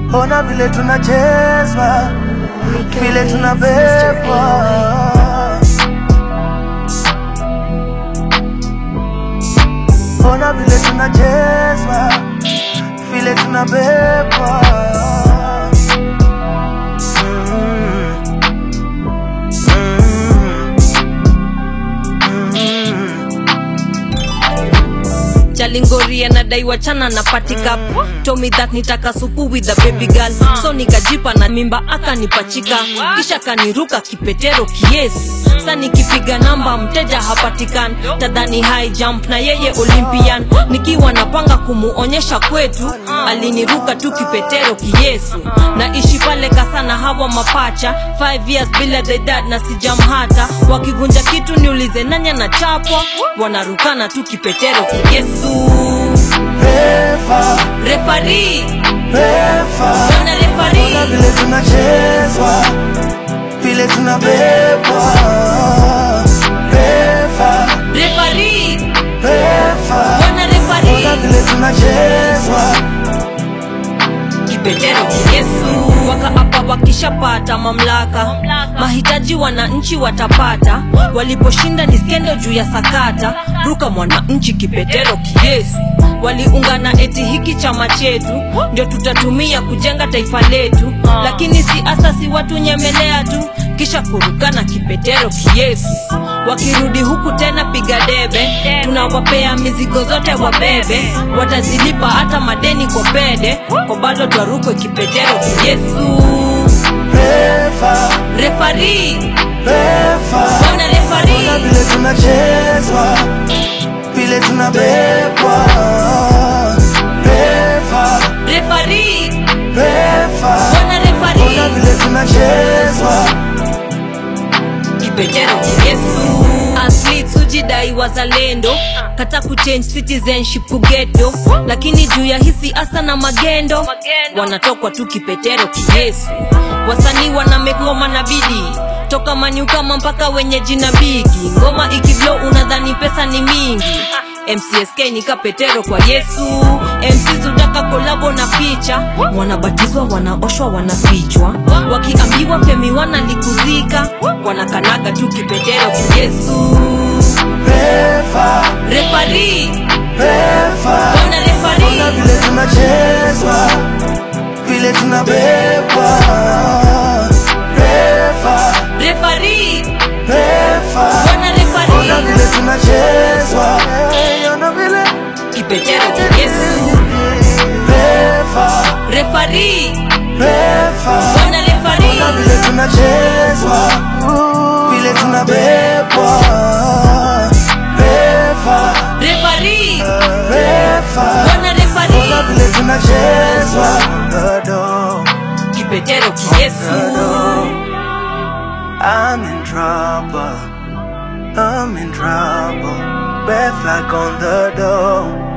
ona vile tunachezwa, vile tunabebwa. Ona vile tunachezwa, vile tunabebwa. Mm. Mm. Mm. Chalingori anadai wachana na patika Told me that nitaka supu with the baby girl So nikajipa na mimba akanipachika Kisha kaniruka kipetero kiesi Sa nikipiga namba mteja hapatikani Tadhani high jump na yeye Olympian Nikiwa napanga kumuonyesha kwetu Aliniruka tu kipetero kiyesu Naishi pale kasana hawa mapacha 5 years bila the dad na sijamhata Wakivunja kitu niulize nanya na chapwa Wanarukana tu kipetero kiyesu Refa, Refari, refa. Bwana refari Ona vile tunachezwa, vile tunabebwa. Refa, Refari, refa. Bwana refari Ona vile tunachezwa, kipetero kiyesu wakaapa wakishapata mamlaka mahitaji wananchi watapata waliposhinda ni skendo juu ya sakata ruka mwananchi kipetero kiyesu waliungana eti hiki chama chetu ndio tutatumia kujenga taifa letu lakini si asasi watu nyemelea tu kisha kurukana kipetero kiyesu wakirudi huku tena piga debe tunawapea mizigo zote wabebe watazilipa hata madeni kwa pede kwa bado twarukwe kipetero kiyesu refa, refari refa. Bwana refari Ona vile tunachezwa, vile tunabebwa. Refa, refari refa. Bwana refari Ona vile tunachezwa, kipetero kiyesu athletes hujidai wazalendo kata kuchange citizenship kugeto lakini juu ya hisi asa na magendo wanatokwa tu kipetero kiyesu wasanii wana make ngoma na bidii toka manyukama mpaka wenye jina bigi ngoma ikiblo unadhani pesa ni mingi mcsk ni kapetero kwa yesu mc zutaka kolabo na picha wanabatizwa wanaoshwa wanafichwa wakiambiwa femi wanalikuzika wanakanaga tu kipetero kiyesu refa, refari refa. wana Ona refari vile tunachezwa, vile tunabebwa. Refa, refari refa. wana Ona refari vile tunachezwa, ona vile kipetero kiyesu refa, refari refa. wana Ona refari vile tunachezwa, vile tunabebwa. Refa, refari refa. wana Ona refari vile tunachezwa, dodo. kipetero kiyesu I'm in trouble. I'm in trouble. Red flag on the door.